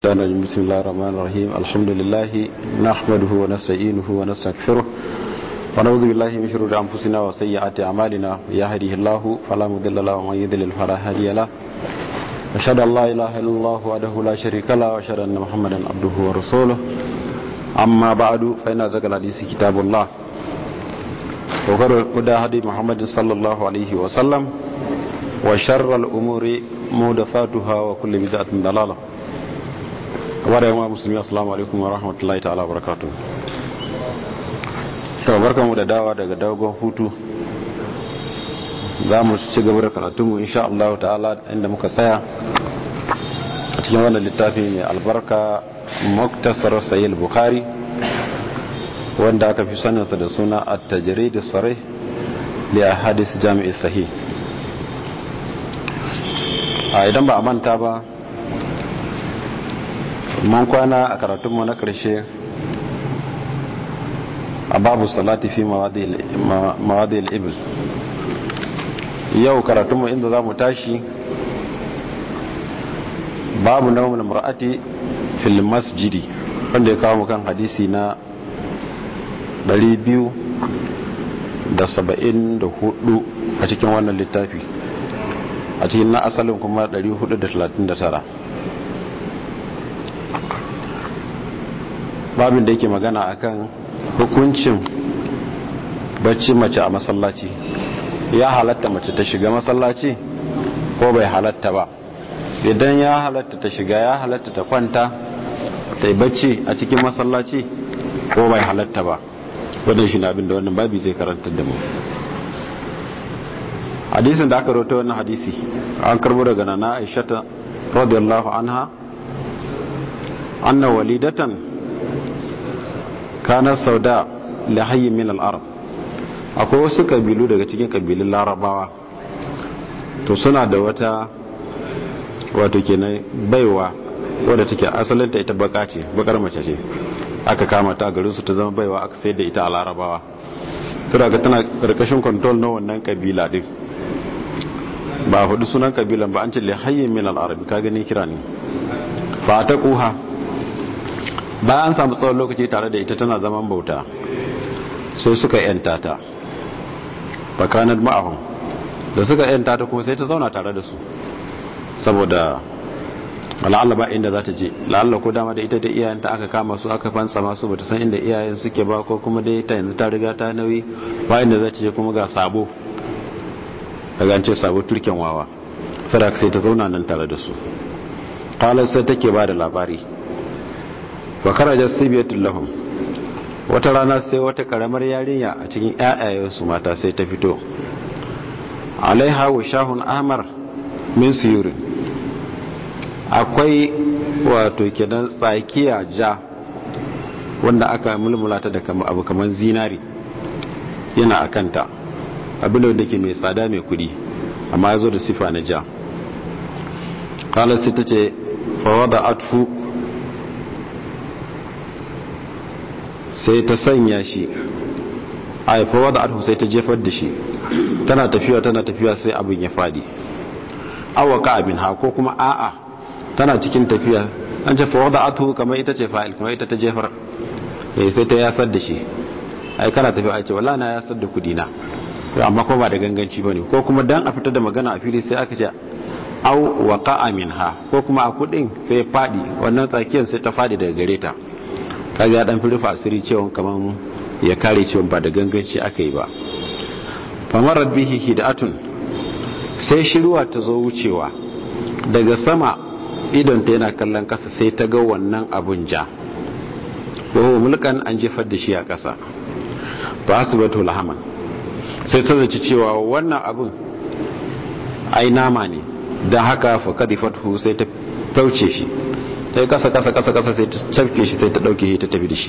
بسم الله الرحمن الرحيم الحمد لله نحمده ونستعينه ونستغفره ونعوذ بالله من شرور انفسنا وسيئات اعمالنا يهده الله فلا مضل له ومن يضلل فلا هادي له اشهد ان لا اله الا الله وحده لا شريك له واشهد ان محمدا عبده ورسوله اما بعد فان ذكر الحديث كتاب الله وخير الهدى هدي محمد صلى الله عليه وسلم وشر الامور محدثاتها وكل بدعه ضلاله kamar yawan musulmi assalamu alaikum wa rahmatullahi ta'ala barakatu to barkanmu da dawa daga dogon hutu za mu ci gaba da karatunmu insha Allah ta'ala inda muka tsaya a cikin wannan littafi mai albarka muktasar sayyid bukhari wanda aka fi saninsa da suna at-tajrid as-sarih li ahadith jami'i sahih a idan ba a manta ba man kwana a karatunmu na ƙarshe a babu salati fi mawadi al'ibil yau karatunmu inda za mu tashi babu naumin mar'ati fil masjidi wanda ya kawo kan hadisi na 274 a cikin wannan littafi a cikin na asalin kuma 439 babin da yake magana akan hukuncin bacci mace a masallaci ya halatta mace ta shiga masallaci ko bai halatta ba idan ya halatta ta shiga ya halatta ta kwanta ta yi bacci a cikin masallaci ko bai halatta ba wadda shi na abin da wannan babi zai karanta da mu hadisin da aka rota wannan hadisi an karbo daga nana aishata radiyallahu anha anna walidatan kanar sauda lahayi min al'arab akwai wasu kabilu daga cikin kabilun larabawa to suna da wata wato kenan baiwa wadda take asalinta ita baka ce bakar mace ce aka kama ta garinsu ta zama baiwa aka sayar da ita a larabawa tura ga tana karkashin kontrol na wannan kabila din ba hudu sunan kabilan ba an ce lahayi min al'arab ka gani kira ne fa ta kuha bayan an samu tsawon lokaci tare da ita tana zaman bauta sai suka yanta ta fakanar ma'ahun da suka yanta ta kuma sai ta zauna tare da su saboda la'alla ba inda za ta je la'alla ko dama da ita da iyayenta aka kama su aka fansa masu bata san inda iyayen suke ba ko kuma dai ta yanzu ta riga ta nauyi ba inda za ta je kuma ga sabo daga ce sabo turken wawa sadaka sai ta zauna nan tare da su kalar sai take ba da labari wa karajar sibiyatul lahum wata rana sai wata karamar yarinya a cikin ƴaƴayensu mata sai ta fito alaiha wa shahun ahmar min siyurin akwai wato kenan tsakiya ja wanda aka mulmula ta da abu kamar zinari yana a kanta abin da ke mai tsada mai kudi amma ya zo da sifa na ja kalar sai ta ce fawada atu sai ta sanya shi a haifawa da arhu sai ta jefar da shi tana tafiya tana tafiya sai abin ya fadi awaka abin ha ko kuma a'a tana cikin tafiya an ce fawa da arhu kamar ita ce fa'il kamar ita ta jefar eh sai ta yasar da shi ai kana tafiya ai ce wallahi na yasar da kudi na amma ko ba da ganganci bane ko kuma dan a fitar da magana a fili sai aka ce au waqa minha ko kuma a kudin sai fadi wannan tsakiyar sai ta fadi daga gare ta kaga ya dan fi rufa asiri cewa kaman ya kare cewa ba da ganganci aka yi ba famarar bihi hidatun sai shiruwa ta zo wucewa daga sama idon ta yana kallon kasa sai ta ga wannan abun ja wahu mulkan an jefar da shi a kasa ba su bato lahaman sai ta zaci cewa wannan abun ai nama ne don haka fa kadifatu sai ta fauce shi ta yi kasa kasa kasa kasa sai ta cafke shi sai ta dauke shi ta tafi da shi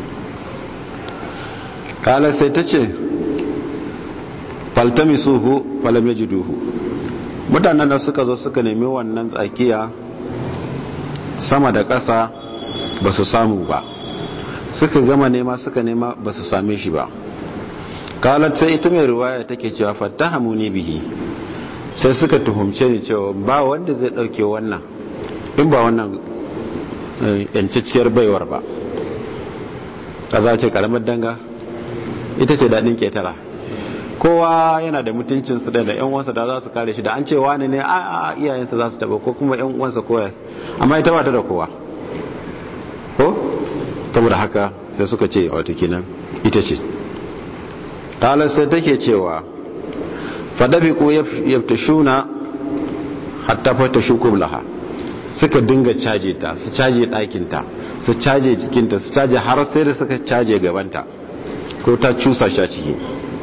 kala sai ta ce faltami suhu falam yajiduhu mutanen da suka zo suka nemi wannan tsakiya sama da kasa ba su samu ba suka gama nema suka nema ba su same shi ba kalar sai ita mai ruwaya take cewa fattahamu ni bihi sai suka tuhumce ni cewa ba wanda zai dauke wannan in ba wannan yancacciyar baiwar ba kaza ce karamar danga ita ce daɗin ketara kowa yana da mutuncinsu da yan uwansa da za su kare shi da an ce wani ne a iyayensa za su taba ko kuma yan uwansa koya amma ita ba ta da kowa ko saboda haka sai suka ce wato kenan ita ce talar sai take cewa fadabi ko yaftashuna hatta fata shukum laha suka dinga caje ta su caje ɗakinta su caje jikinta su caje har sai da suka caje gabanta ko ta cusa shi a ciki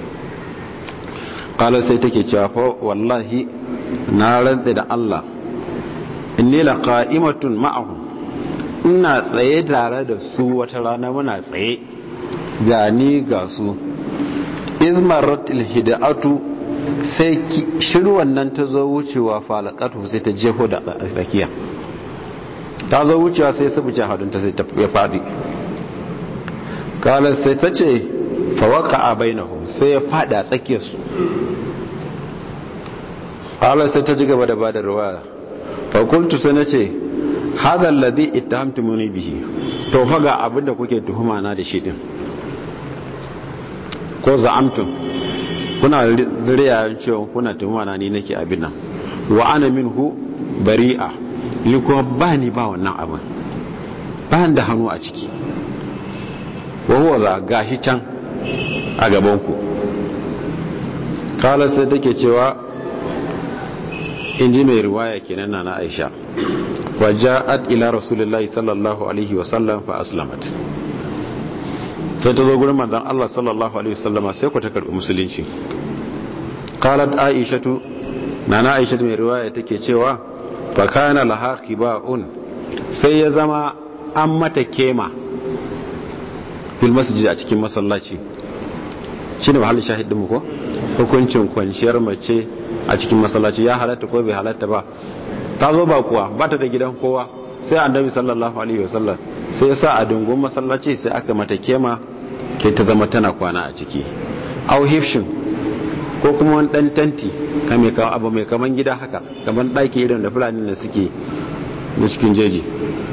kala sai take cewa fa wallahi na rantsa da Allah inni la qa'imatun ma'ahum ina tsaye tare da su wata rana muna tsaye ga ni ga su izmaratil hida'atu sai shirwan nan ta zo wucewa falakatu sai ta jefo da tsakiya ta zo wucewa sai su buce hadunta sai ta ya fadi kala sai ta ce fawaka a bainahum sai ya fadi a tsakiyarsu kala sai ta ji gaba da bada ruwa fakultu sai na ce hadha alladhi ittahamtumuni bihi to fa ga abinda kuke tuhuma na da shi din ko za'amtum kuna riya cewa kuna tuhuma na ni nake abin nan wa ana minhu bari'a ni kuma ba ni ba wannan abin ba da hannu a ciki wa huwa za gashi can a gaban ku kala sai take cewa in ji mai riwaya kenan na na Aisha waja'at ila rasulullahi sallallahu alaihi wa sallam fa aslamat sai ta zo gurin manzon Allah sallallahu alaihi wa sallama sai ku ta karbi musulunci qalat aishatu nana aishatu mai riwaya take cewa fa kana laha qiba'un sai ya zama an mata kema fil masjid a cikin masallaci shine mahallin shahidin mu ko hukuncin kwanciyar mace a cikin masallaci ya halatta ko bai halatta ba ta zo ba kuwa ba ta da gidan kowa sai annabi sallallahu alaihi wasallam sai ya sa a dungun masallaci sai aka mata kema ke ta zama tana kwana a ciki au hifshin ko kuma wani dan tanti kame kawo abu mai kaman gida haka kaman ɗaki irin da fulani da suke na cikin jeji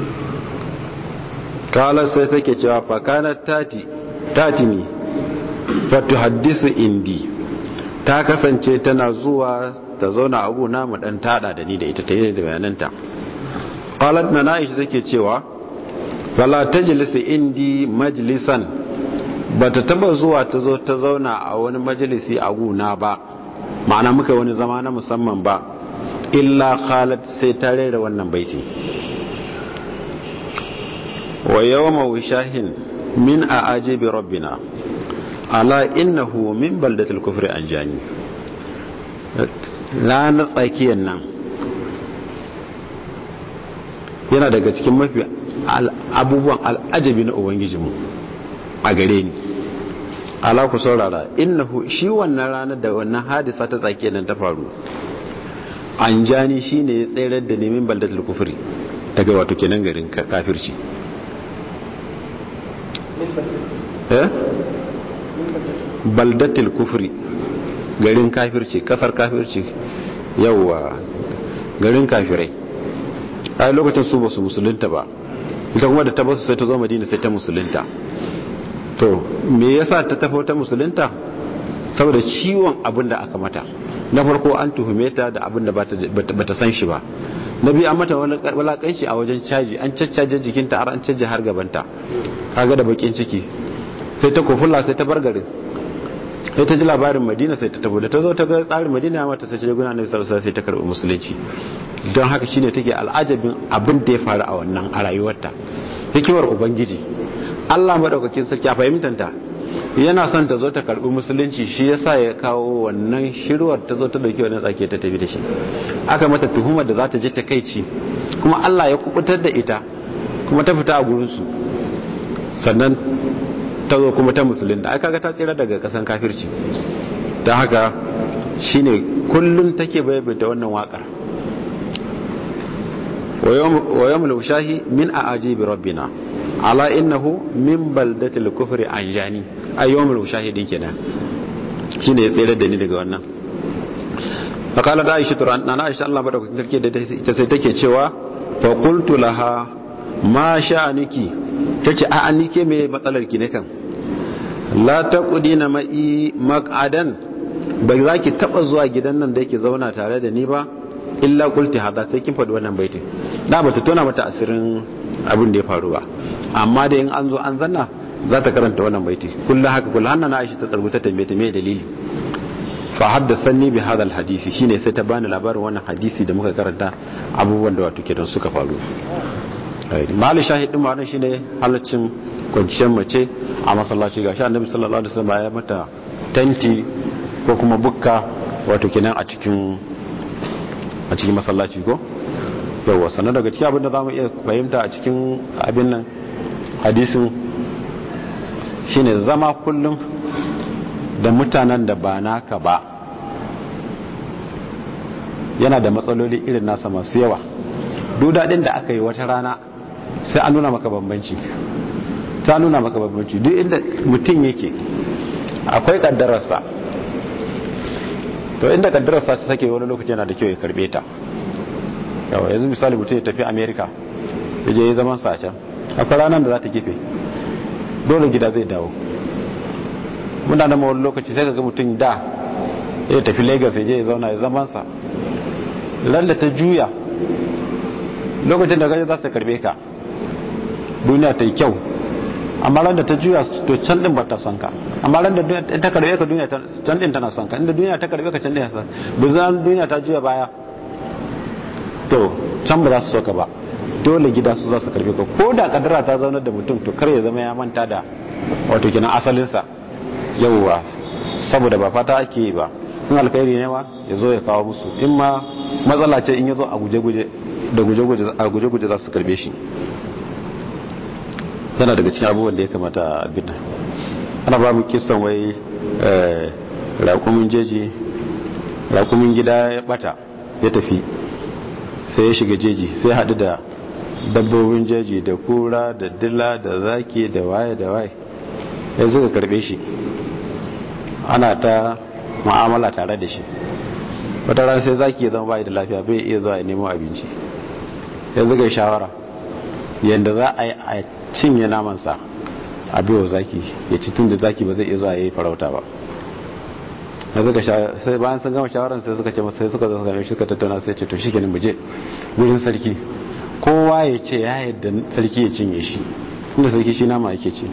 kala sai take cewa fakana tati tati ne fatu haddisu indi ta kasance tana zuwa ta zauna abu na mu dan tada da ni da ita ta yi da bayananta qalat na aisha take cewa fala tajlis indi majlisan bata taba zuwa ta zo ta zauna a wani majalisi a guna ba ma'ana muka wani zama na musamman ba illa khalat sai ta rera wannan baiti wa yawma wishahin min a'ajibi rabbina ala innahu min baldatil kufri anjani ranar tsakiyar nan yana daga cikin mafi abubuwan al'ajabi na ubangijinmu a gare ni ala ku saurara innahu shi wannan ranar da wannan hadisa ta tsakiyar nan ta faru anjani shine ya tsayar da nemin baldatul kufri daga wato kenan garin kafirci eh baldatul kufri garin kafirci kasar kafirci yauwa garin kafirai a lokacin su ba su musulunta ba ita kuma da ta basu sai ta zo madina sai ta musulunta to me yasa ta tafi ta musulunta saboda ciwon abin da aka mata na farko an tuhume ta da abin da bata san shi ba na biyu an mata walakanci a wajen caji an caccaje jikinta har an caje har gabanta kaga da bakin ciki sai ta kofulla sai ta bar garin sai ta ji labarin madina sai ta tabo da ta zo ta ga tsarin madina mata sai ta je guna nabi sallallahu sai ta karbi musulunci don haka shine take al'ajabin abin da ya faru a wannan a rayuwarta hikimar ubangiji Allah madaukakin sarki a fahimtanta yana son ta zo ta karbi musulunci shi yasa ya kawo wannan shirwar ta zo ta dauki wannan tsake ta tafi da shi aka mata tuhumar da za ta ji takeici kuma Allah ya kubutar da ita kuma ta fita a gurin su sannan ta zo kuma ta musulun da aka ga ta tsira daga kasan kafirci ta haka shine kullum take bayyana wannan wakar wa yawmul shahi min a'ajibi rabbina ala innahu min baldatil kufri anjani ay yawmul shahi din kenan shine ya tsira da ni daga wannan فقالت عائشة أن عائشة الله بدأ تركي ita sai take cewa fa qultu laha ma sha'aniki tace a an nike me matsalar ki ne kan la taqudina ma'i maq'adan ba za ki taba zuwa gidan nan da yake zauna tare da ni ba illa qulti hada sai kin faɗi wannan baitin da bata tona mata asirin abin da ya faru ba amma da in an zo an zanna za ta karanta wannan baiti kullu haka kullu hanna Aisha ta tsarguta tambaye ta me dalili fa haddathani bi hadha hadisi shine sai ta bani labarin wannan hadisi da muka karanta abubuwan da wato kenan suka faru mali shahidin ma shine halaccin kwanciyar mace a masallaci gashi annabi sallallahu alaihi wasallam ya mata tanti ko kuma bukka wato kenan a cikin a cikin masallaci ko yawa sannan daga cikin abin da zamu iya fahimta a cikin abin nan hadisin shine zama kullum da mutanen da ba naka ba yana da matsaloli irin nasa masu yawa dudadin da aka yi wata rana sai an nuna maka bambanci ta nuna maka bambanci duk inda mutum yake akwai kaddararsa to inda kaddararsa ta sake wani lokaci yana da kyau ya karbe ta yawa yanzu misali mutum ya tafi america ya je ya zaman sa can akwai ranar da za ta kife dole gida zai dawo muna da wani lokaci sai ga mutum da ya tafi lagos ya je ya zauna ya zaman sa lalla ta juya lokacin da gaji za su karbe ka duniya ta yi kyau amma ran da ta juya to can din ba ta son ka amma ran da ta karbe ka duniya can din tana son ka inda duniya ta karbe ka can din ya son bizan duniya ta juya baya to can ba za su so ka ba dole gida su za su karbe ka ko da kadara ta zaunar da mutum to kar ya zama ya manta da wato kenan asalinsa yauwa saboda ba fata ake yi ba in alkhairi ne ma ya zo ya kawo musu in ma matsala ce in ya zo a guje-guje da guje-guje za su karbe shi yana daga cikin abubuwan da ya kamata a bina ana ba mu kisan wai rakumin jeji rakumin gida ya bata ya tafi sai ya shiga jeji sai haɗu da dabbobin jeji da kura da dila da zaki da waye da waye ya suka karbe shi ana ta mu'amala tare da shi wata ran sai zaki ya zama bai da lafiya bai iya zuwa ya nemo abinci ya zuga shawara yadda za a yi a cinye namansa a biyo zaki ya ci tun da zaki ba zai iya zuwa ya yi farauta ba ya zuga sai bayan sun gama shawaran sai suka ce masa sai suka zo suka suka tattauna sai ce to shi kenan muje wurin sarki kowa ya ce ya yadda sarki ya cinye shi inda sarki shi nama yake ci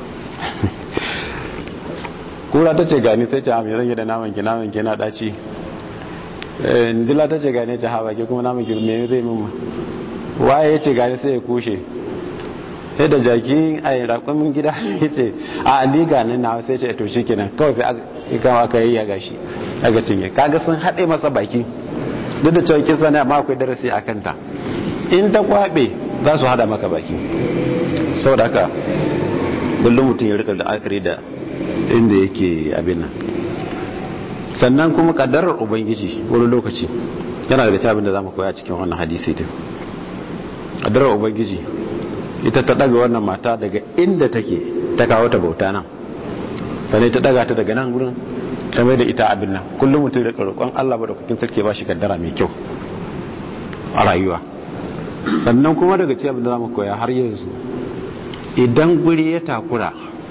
kura ta ce gani sai ce a mai zan yi da naman ki naman ki na daci dila ta ce gane ta hawa ke kuma namun girme zai mimma waye ya ce gane sai ya kushe sai da jaki a yi rakumin gida ya ce a ni gane na sai ce to shi kenan kawai sai aka aka yi ya gashi aka cinye kaga sun haɗe masa baki duk da cewa kisa ne amma akwai darasi a kanta in ta kwaɓe za su haɗa maka baki saboda haka kullum mutum ya rika da akari da inda yake abin nan sannan kuma kaddarar ubangiji wani lokaci yana daga abin da za mu koya cikin wannan hadisi din kaddarar ubangiji ita ta daga wannan mata daga inda take ta kawo ta bauta nan sannan ta daga ta daga nan gurin ta mai da ita abin nan kullum mutum da roƙon Allah ba da kukin sarki ba shi kaddara mai kyau a rayuwa sannan kuma daga cikin abin da za mu koya har yanzu idan guri ya takura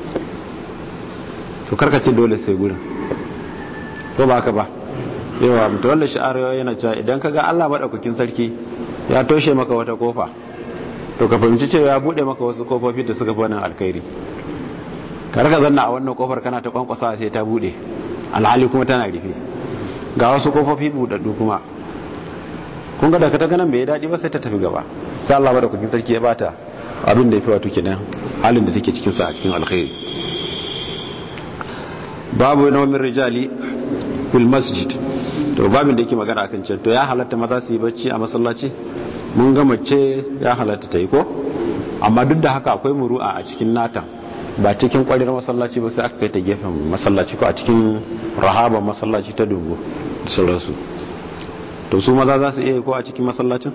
to karkace dole sai gurin ko ba ka ba yawa mutu wanda sha'arawa yana cewa idan ka ga allah maɗaukakin sarki ya toshe maka wata kofa to ka fahimci cewa ya buɗe maka wasu kofofi da suka fi wannan alkhairi ka raka zanna a wannan kofar kana ta kwankwasa sai ta buɗe alhali kuma tana rufe ga wasu kofofi buɗaɗɗu kuma kun ga daga ta ganin bai daɗi ba sai ta tafi gaba sai allah maɗaukakin sarki ya bata abin da ya fi wato kenan halin da take cikin sa a cikin alkhairi babu nawmin rijali fil masjid to babin da yake magana akan can to ya halatta maza su yi bacci a masallaci mun ga mace ya halatta ta yi ko amma duk da haka akwai muru'a a cikin nata ba cikin kwarir masallaci ba sai aka kai ta gefen masallaci ko a cikin rahaba masallaci ta dungo da sauransu to su maza za su iya ko a cikin masallacin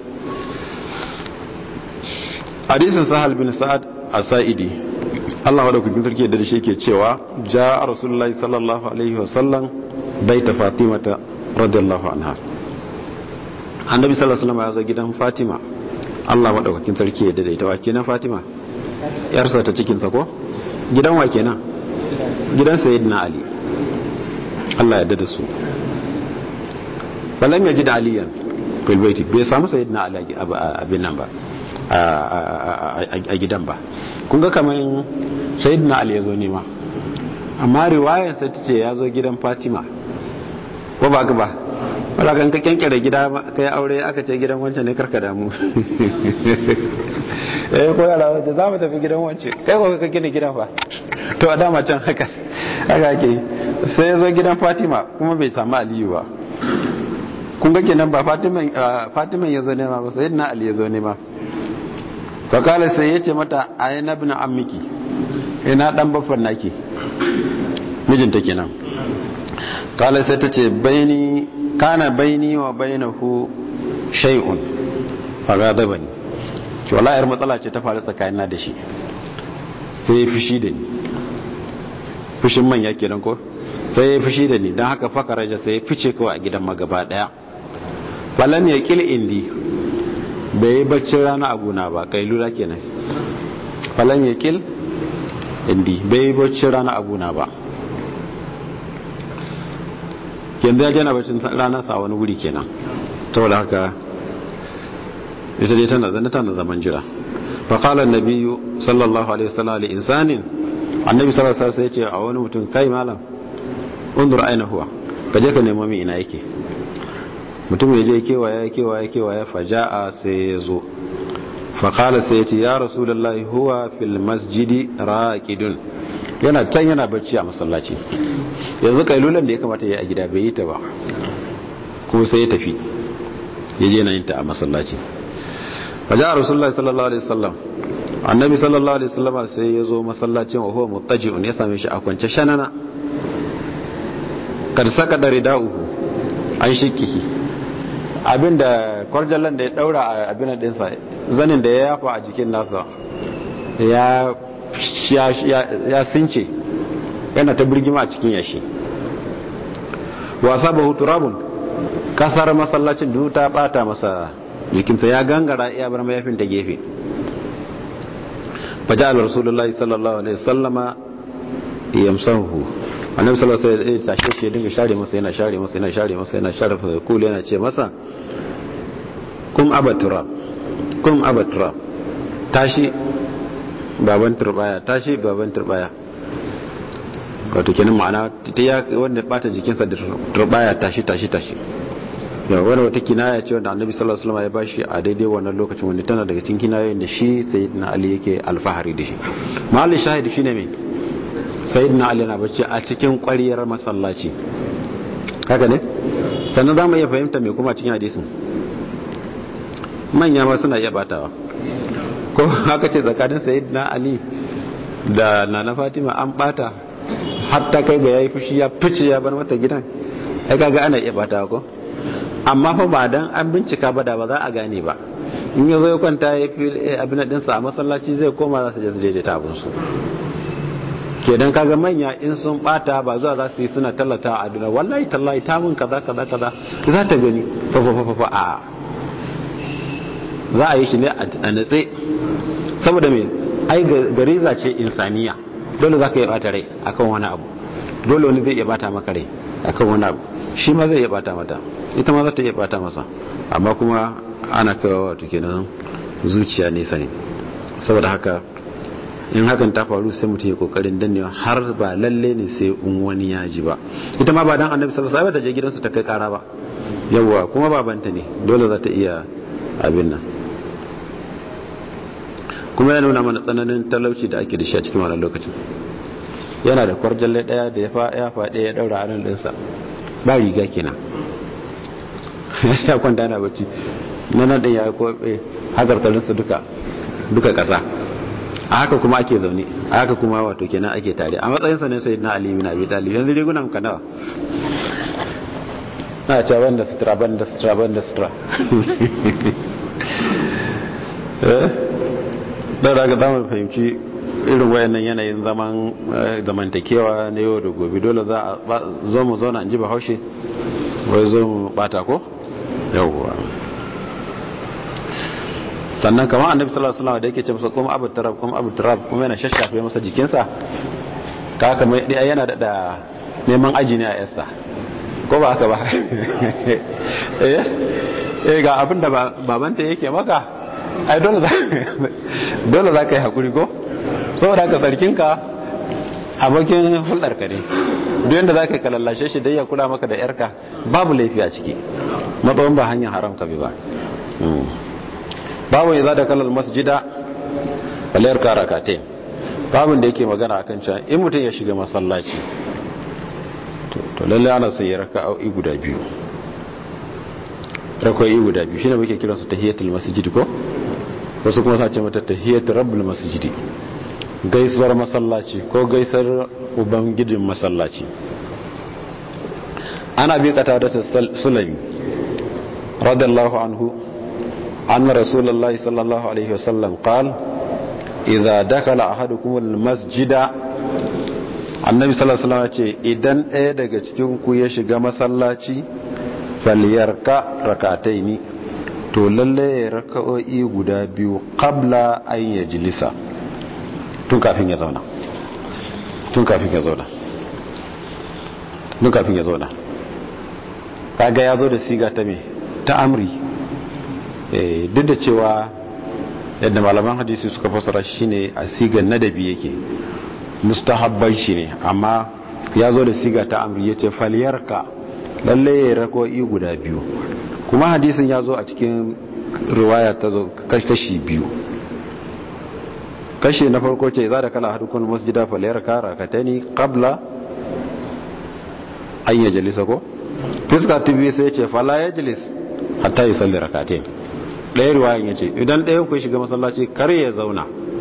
hadisin sahal bin sa'ad as-sa'idi Allah wadda kukin sarki da shi ke cewa ja rasulullahi sallallahu alaihi wasallam baita fatimata radiyallahu anha annabi sallallahu alaihi wasallam ya zo gidan fatima Allah maɗaukakin sarki ya daidaita wa kenan Fatima yarsa ta cikinsa ko gidan wa kenan gidan sayyidina Ali Allah ya dada su balam ya ji da aliyan fil baiti bai samu sayyidina Ali abin nan ba a gidan ba kun ga kamar sayyidina Ali ya zo nema amma riwayar sai ta ce ya zo gidan Fatima ko ba ba wadda kan ka kyankyara gida ka yi aure aka ce gidan wancan ne karka damu eh ko yara wace za mu tafi gidan wancan kai ko ka gina gidan fa to a dama can haka haka ake sai ya zo gidan fatima kuma bai samu aliyu ba kun ga kenan ba fatiman ya zo nema ba sai na ali ya zo nema fakala sai ya ce mata a yi na bin ammiki ina dan baffan naki mijinta kenan kala sai ta ce baini kana baini wa bainahu shay'un fagadabani to wallahi matsala ce ta faru tsakanina da shi sai ya fushi da ni fushin manya kenan ko sai ya fushi da ni don haka fakaraja sai ya fice kawai a gidan magaba daya falam ya kil indi bai yi baccin rana a gona ba kai lura kenan falam ya kil indi bai yi baccin rana a gona ba yanzu ya jana bacin rana sa wani wuri kenan ta wadda haka ita dai tana zane tana zaman jira faƙalar nabiyu sallallahu alaihi wasallam ali insanin annabi sallallahu alaihi wasallam ya ce a wani mutum kai malam undur aina huwa ka je ka nemo min ina yake mutum ya je kewaya kewaya kewaya faja'a sai ya zo faƙalar sai ya ce ya rasulullahi huwa fil masjidi raqidun yana can yana bacci a masallaci yanzu kailulan da ya kamata ya yi a gida bai yi ta ba kuma sai ya tafi ya je na yin ta a masallaci waje a rasulullah sallallahu alaihi wasallam annabi sallallahu alaihi wasallam sai ya zo masallacin wa huwa muttaji'un ya same shi a kwance shanana kad saka da rida'uhu an shikihi abinda kwarjallan da ya daura a abin dinsa zanin da ya yafa a jikin nasa ya ya since yana ta birgima a cikin yashi wasa bahu turabun kasar masallacin duk ta bata masa jikinsa ya gangara iya bar mayafin ta gefe faja'al rasulullahi sallallahu alaihi wasallama yamsahu annabi sallallahu alaihi wasallam ya tashe shi ya dinga share masa yana share masa yana share masa yana share masa kul yana ce masa kum abaturab kum abaturab tashi baban turbaya tashi baban turbaya wato kenan ma'ana ta ya wanda bata jikinsa da turbaya tashi tashi tashi ya wani wata kinaya ce wanda annabi sallallahu alaihi wasallam ya bashi a daidai wannan lokacin wanda tana daga cikin kinayoyin da shi sayyidina ali yake alfahari da shi mahallin shahidi shine me sayyidina ali na bacci a cikin ƙwariyar masallaci haka ne sannan za mu iya fahimta me kuma cikin hadisin manya ma suna iya batawa ko haka ce tsakanin sayyidina ali da nana fatima an bata hatta kai ga yayi fushi ya fice ya bar mata gidan ai kaga ana iya bata ko amma fa ba dan an bincika ba da ba za a gane ba in ya zo ya kwanta ya fi abin din sa a masallaci zai koma za su je su daidaita abin su kenan kaga manya in sun bata ba zuwa za su yi suna tallata a duniya wallahi tallahi ta mun kaza kaza kaza za ta gani fa fa fa fa a za a yi shi ne a natse saboda me ai gariza ce insaniya dole za ka iya bata rai akan wani abu dole wani zai iya bata maka rai akan wani abu shi ma zai iya bata mata ita ma za ta iya bata masa amma kuma ana kawo wato kenan zuciya nesa ne saboda haka in hakan ta faru sai mutum ya kokarin dannewa har ba lalle ne sai in wani ya ji ba ita ma ba dan annabi sallallahu alaihi wasallam ta je gidansu ta kai kara ba yawwa kuma babanta ne dole za ta iya abin nan kuma ya nuna mana tsananin talauci da ake da shi a cikin wannan lokacin yana da kwarjalle daya da ya faɗe ya daura hannun ɗinsa ba riga kenan ya kwanta yana bacci na nan ɗin ya koɓe hakarkarinsa duka duka ƙasa a haka kuma ake zaune a haka kuma wato kenan ake tare a matsayinsa ne sai na alimi na abi talib yanzu rigunan ka nawa na ce banda sutura banda sutura banda sutura don daga zamar fahimci irin wayannan yanayin zaman zamantakewa na yau da gobe dole za a zo mu zauna in ji bahaushe wai zo mu bata ko yawwa sannan kamar annabi sallallahu alaihi wasallam da yake ce masa kuma abu tarab kuma abu tarab kuma yana shashafe masa jikinsa ka kamar yana da neman aji ne a yasa ko ba haka ba eh ga abin da babanta yake maka ai dole za dole za ka yi hakuri ko saboda haka sarkinka abokin hulɗarka ne duk yadda za ka kalallashe shi dai ya kula maka da yarka babu laifi a ciki matsawon ba hanyar haram ka bi ba babu ya za da kalal masjida balayar karakate babin da yake magana a kan cewa in mutum ya shiga masallaci to lallai ana sai ya raka au'i guda biyu rakwai guda biyu shine muke kiransu tahiyatul masjid ko wasu kuma sace mata tahiyatul rabbul masjid gaisuwar masallaci ko gaisar ubangijin masallaci ana bi kata da sulami radiyallahu anhu anna rasulullahi sallallahu alaihi wasallam qala idza dakala ahadukum almasjida annabi sallallahu alaihi wasallam ce idan ɗaya daga cikin ku ya shiga masallaci falyarka rakataini to lalle ya raka'o'i guda biyu qabla an yajlisa tun kafin ya zauna tun kafin ya zauna tun kafin ya zauna kaga ya zo da siga ta me ta amri eh duk da cewa yadda malaman hadisi suka fassara shine a sigar nadabi yake mustahabban shi ne amma ya zo da siga ta amri yace falyarka lalle ya rako'i guda biyu kuma hadisin ya zo a cikin riwaya ta zo kashi biyu kashi na farko ce za da kala hadukun masjida falayar kara ka ta ni kabla an yi jalisa ko fiska ta biyu sai ce fala ya jalis hatta yi salli rakatain ɗaya riwayan ya ce idan ɗaya ku shiga masallaci kar ya zauna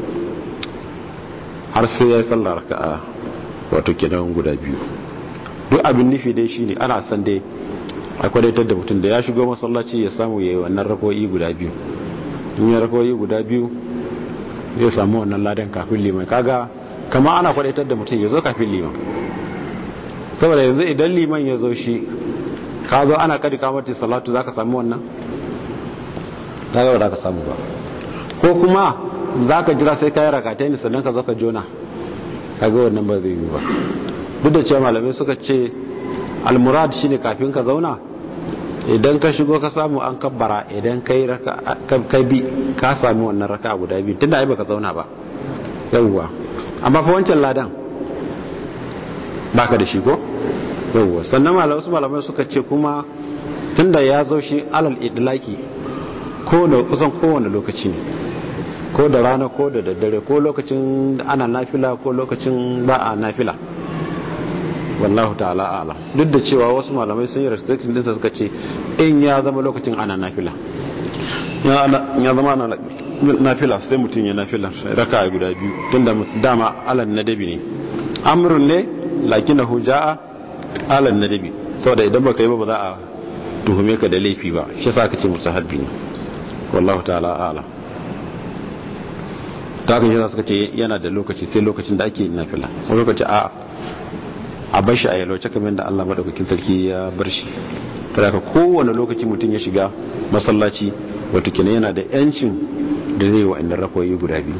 har sai ya yi sallar raka'a wato kenan guda biyu duk abin nufi dai shine ana san dai a kwadaitar da mutum da ya shigo masallaci ya samu ya yi wannan rakoyi guda biyu in ya rakoyi guda biyu zai samu wannan ladan kafin liman kaga kama ana kwadaitar da mutum ya zo kafin liman saboda yanzu idan liman ya zo shi ka zo ana kadi kamata salatu za ka samu wannan ta gaba da ka samu ba ko kuma za ka jira sai kayi rakatai ne sannan ka zo ka jona kaga wannan ba zai yi ba duk da cewa malamai suka ce almurad shine kafin ka zauna idan ka shigo ka samu an kabbara idan kai raka ka bi ka sami wannan raka guda biyu tunda ai baka zauna ba yawwa amma fa wancan ladan baka da shi ko yawwa sannan malamai su malamai suka ce kuma tunda ya zo shi alal idlaki ko da kusan kowane lokaci ne ko da rana ko da daddare ko lokacin ana nafila ko lokacin ba a nafila wallahu ta'ala ala duk da cewa wasu malamai sun yi restriction dinsa suka ce in ya zama lokacin ana nafila ya zama ana nafila sai mutum ya nafila raka guda biyu tun da dama alan nadabi ne amrun ne lakinahu ja'a alan nadabi saboda idan baka yi ba ba za a tuhume ka da laifi ba shi yasa ka ce musahabbi ne wallahu ta'ala ala ta kan shi suka ce yana da lokaci sai lokacin da ake nafila wani lokaci a a bar shi a yalwace kamar da Allah madaukakin sarki ya bar shi kada ka kowane lokaci mutum ya shiga masallaci wato kenan yana da yancin da zai wa inda rakoyi guda biyu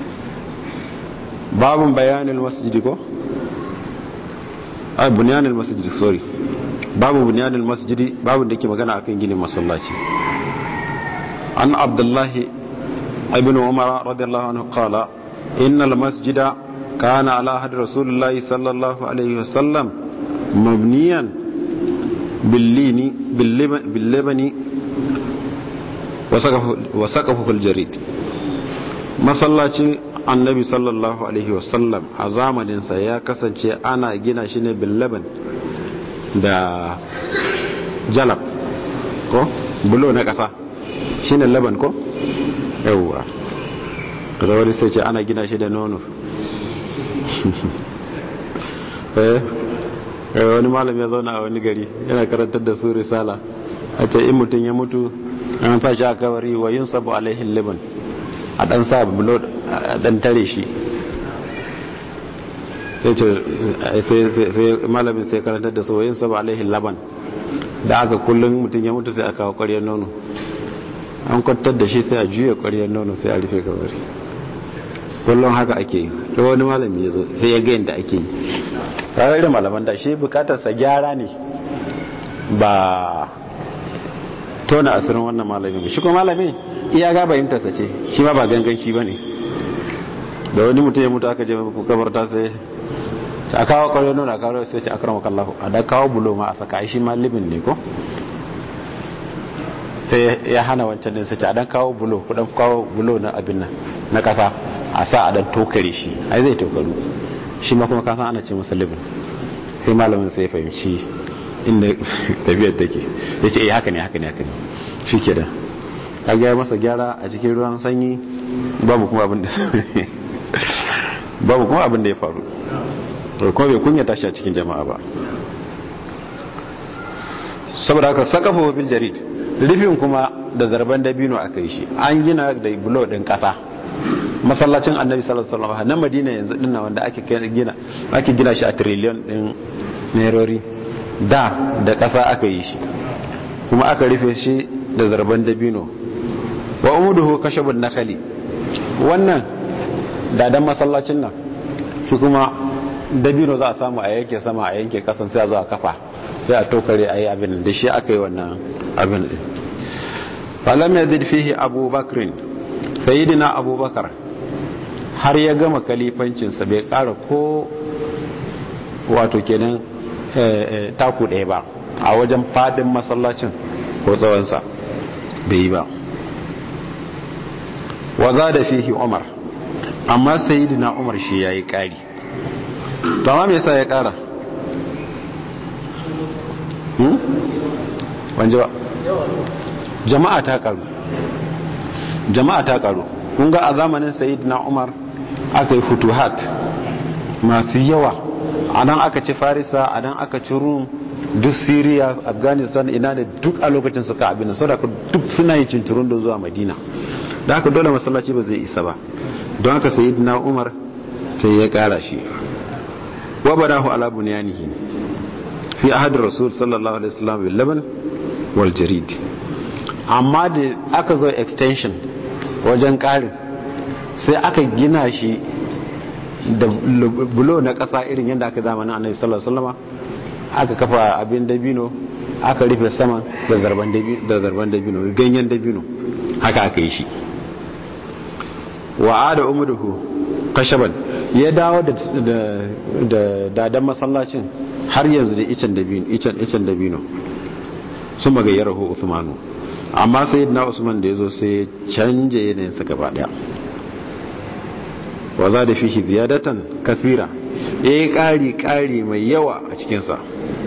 babun bayanin masjidi ko ai bunyanil masjidi sorry babu bunyanil masjidi babun da ke magana akan ginin masallaci an abdullahi ibn umar radiyallahu anhu qala innal masjida كان على عهد رسول الله صلى الله عليه وسلم مبنيا باللين باللبن, باللبن وسقفه الجريد masallacin annabi sallallahu alaihi wasallam a zamaninsa ya kasance ana gina shi ne billaban da jalab ko bulo na ƙasa shi ne laban ko yauwa da wani sai ce ana gina shi da nono wani malam ya zauna a wani gari yana karantar da su risala a ce in mutum ya mutu an sa shi a kabari wa yin sabu alaihin liban a dan sa bulo a dan tare shi sai malamin sai karantar da su wa yin sabu alaihin laban da aka kullum mutum ya mutu sai a kawo kwaryar nono an kwantar da shi sai a juya ƙwaryar nono sai a rufe kabari kullum haka ake yi da wani malami ya zo sai ya ga yadda ake yi tare da malaman da shi bukatarsa gyara ne ba tona asirin wannan malamin shi kuma malamin iya ga bayyantarsa ce shi ma ba ganganci ba ne da wani mutum ya mutu aka je kabarta sai a kawo ƙwaryar nuna a kawo sai ce akrama kallahu a da kawo bulo ma a saka shi ma libin ne ko sai ya hana wancan din sai ce a dan kawo bulo ku dan kawo bulo na abin nan na kasa a sa a dan tokare shi ai zai tokaru shi ma kuma kasan ana ce masa libin sai malamin sai ya fahimci inda tafiyar take ya ce eh haka ne haka ne haka ne shi ke da ka gaya masa gyara a cikin ruwan sanyi babu kuma abin da babu kuma abin da ya faru kuma bai kunya tashi a cikin jama'a ba saboda haka sakafa bil jarid rufin kuma da zarban dabino aka yi shi an gina da bulo din kasa masallacin annabi sallallahu alaihi wasallam na madina yanzu din wanda ake gina ake gina shi a trillion din nerori da da kasa aka yi shi kuma aka rufe shi da zarban dabino wa umuduhu kashabun nakali wannan dadan masallacin nan shi kuma dabino za a samu a yanke sama a yanke kasan sai a zo a kafa sai a tokare a yi abin da shi aka yi wannan abin din falam ya zid fihi abubakrin sayidina abubakar har ya gama kalifancinsa bai kara ko wato kenan taku ɗaya ba a wajen fadin masallacin ko tsawonsa bai yi ba waza da fihi umar amma sayidina umar shi ya yi ƙari to amma me yasa ya ƙara wanje ba jama'a ta karu jama'a ta karu kun ga a zamanin sayyidina umar aka yi futuhat masu yawa a nan aka ci farisa a nan aka ci rum duk syria afghanistan ina da duk a lokacin suka abin sau da duk suna yi cinturun da zuwa madina da haka dole masallaci ba zai isa ba don haka sayyidina umar sai ya kara shi wa badahu ala bunyanihi fi ahadin rasul sallallahu alaihi wasallam bil laban wal jarid amma da aka zo extension wajen karin sai aka gina shi da bulo na kasa irin yadda aka zamanin annabi sallallahu alaihi wasallam aka kafa abin dabino aka rufe sama da zarban dabino da zarban dabino ganyen dabino haka aka yi shi wa ada umuduhu kashaban ya dawo da da dadan masallacin har yanzu da icen dabino icen icen dabino sun magayyar hu Uthmanu amma sayyidina Usman da yazo sai ya canje yanayin sa gaba daya wa za da fihi ziyadatan kathira yayi kari kari mai yawa a cikin sa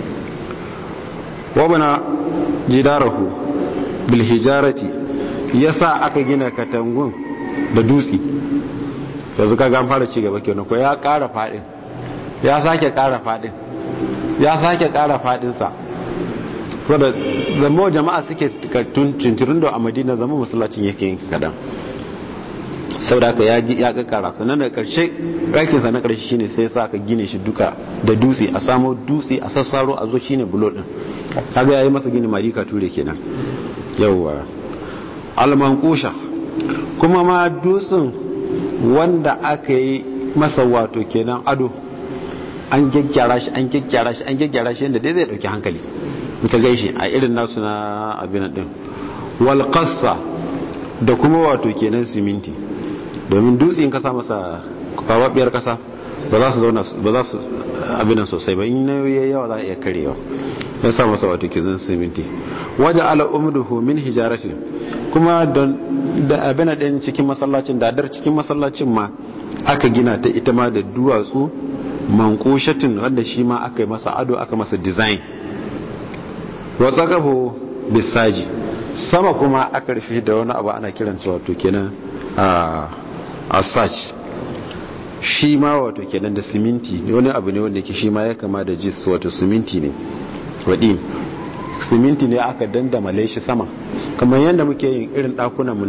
wa bana jidarahu bil hijarati yasa aka gina katangun da dutse yanzu kaga an fara ci gaba kenan ko ya kara fadin ya sake kara fadin ya sake kara fadinsa wadda zama jama'a suke tunturin da a madina zama masallacin yake yin kadan sau da aka ya kakara sannan da karshe rakinsa na karshe shine sai sa ka gine shi duka da dutse a samo dutse a sassaro a zo shine bulo din kaga yayi masa gini marika ture kenan yawwa almankusha kuma ma dutsen wanda aka yi masa wato kenan ado an gyaggyara shi an gyaggyara shi an gyaggyara shi yadda dai zai dauki hankali ka gaishi a irin nasu na abin din wal qassa da kuma wato kenan siminti domin dutse in ka sa masa kwababiyar kasa ba za su zauna ba za su abin sosai ba in nauyi yawa za a iya karewa ya sa masa wato kizin siminti waje ala umduhu min hijaratin kuma don da abin din cikin masallacin dadar cikin masallacin ma aka gina ta ita ma da duwatsu mankushatin wanda shi ma aka yi masa ado aka masa design wasu kafo bisaji sama kuma aka rufe da wani abu ana kiransa wato kenan a search shi ma wato kenan da siminti wani abu ne wanda ke shi ma ya kama da jis wato siminti ne waɗi siminti ne aka dandamale shi sama kamar yadda muke yin irin ɗakunanmu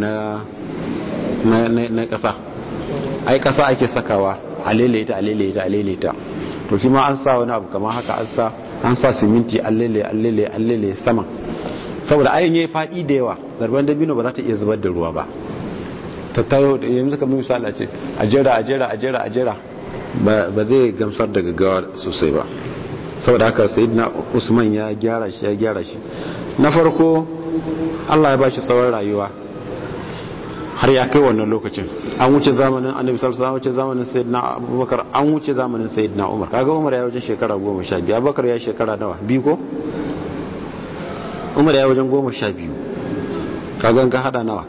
na ƙasa ai ƙasa ake sakawa a lailaita a lailaita a lailaita to shi ma an sa wani abu kamar haka an sa an sa siminti an lele an lele an lele sama saboda ayin yayi fadi da yawa zarban dabino ba za ta iya zubar da ruwa ba ta tayo yanzu kamar misali a ce a jera a jera a jera a jera ba zai gamsar da gaggawa sosai ba saboda haka sayyidina usman ya gyara shi ya gyara shi na farko Allah ya ba shi tsawon rayuwa har ya kai wannan lokacin an wuce zamanin annabi sallallahu alaihi wuce zamanin sayyidina abubakar an wuce zamanin sayyidina umar kaga umar ya wajen shekara goma sha biyu abubakar ya shekara nawa biyu ko umar ya wajen goma sha biyu kaga ka hada nawa